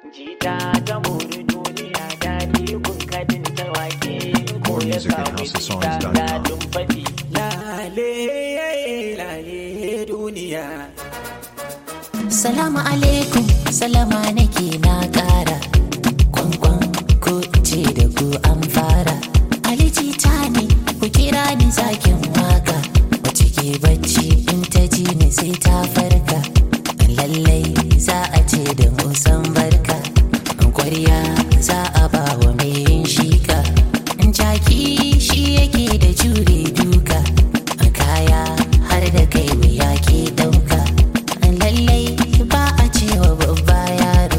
Jita ta mori duniya daɗi kun kadin ta wake ko ya music at samu houseofsongs.com. jita daɗin faɗi. Lale lale duniya. Salamu alaikum, salama nake na ƙara. Kwankwan ko ce da ku an fara. Aliji ta ne, ku kira ni zakin waka. Wace ke bacci in ta ji ni sai ta farka. Lallai za a ce da musan barka. Kwarya za a ba wa mai yin shika. Jaki shi yake da jure duka. Kaya har da kai wuya ke ɗauka. lallai ba a cewa babba yaro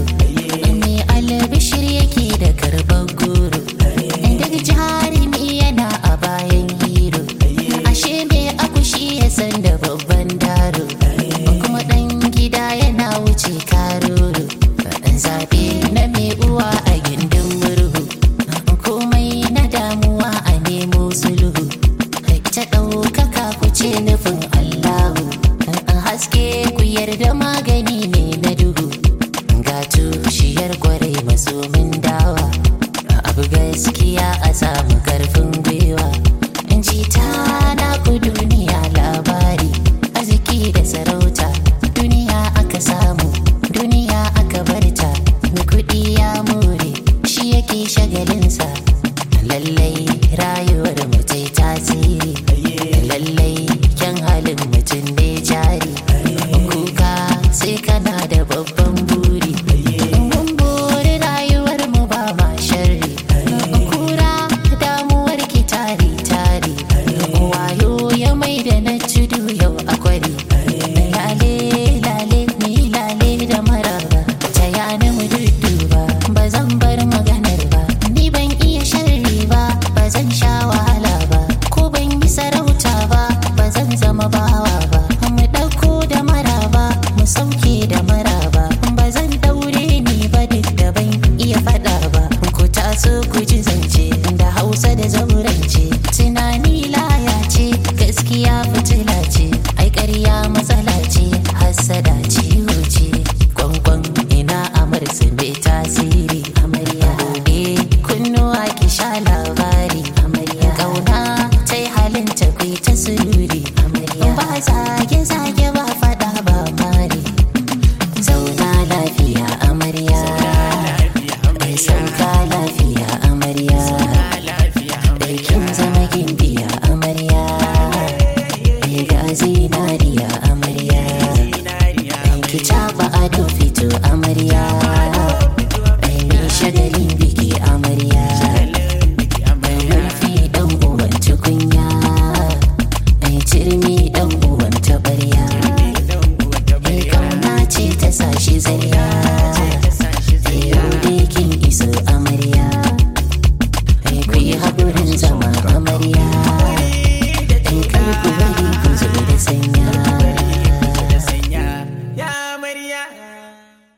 me albishir yake da karban goro daga jarumi yana a bayan hero ashe me akushi ya san da babban daro kuma dan gida yana wuce karoro dan zabe na me uwa a gindin murhu komai na damuwa a nemo sulhu ta ɗaukaka ku ce nufin Allahu an haske ku yarda magani ne na duhu ga tushiyar kwarai masomin dawa abu gaskiya a samu karfin gwiwa in ji ta na ku duniya labari arziki da sarauta duniya aka samu duniya aka barta mai kuɗi ya more shi yake shagalinsa lallai rayuwar mutai tasiri lallai kyan halin mutum ne jari kuka sai kana da babban buri mun buri rayuwar mu ba ma sharri kura damuwar ki tari tari wayo ya mai da na tudu yau a kwari lale lale ni lale da maraba ta yana mu dudduba ba zan bar maganar ba ni ban iya sharri ba ba zan sha wahala ba ko ban yi sarauta ba ba zan zama bawa ba mu ɗauko da maraba mu sauke da maraba ba zan daure ni ba duk da ban iya faɗa ba ku taso ku ji zance da hausa da zaurance tunani laya ce gaskiya fitila ce ai ƙarya matsala ce hassada ciwo ce kwankwan ina amarsu mai tasiri amarya gobe kunnuwa ki sha labari amarya kauna ta yi halin tafi ta sururi amarya ba zage zage ba fada ba mari zauna lafiya amarya mai sauka lafiya amarya ɗaukin zama gimbiya amarya mai ga zinariya amarya ki caɓa ado fito amarya mai shagalin biki amarya mai murfi ɗan uwan tukunya mai cirmi ɗan uwan taɓarya mai kauna ce ta sashi zariya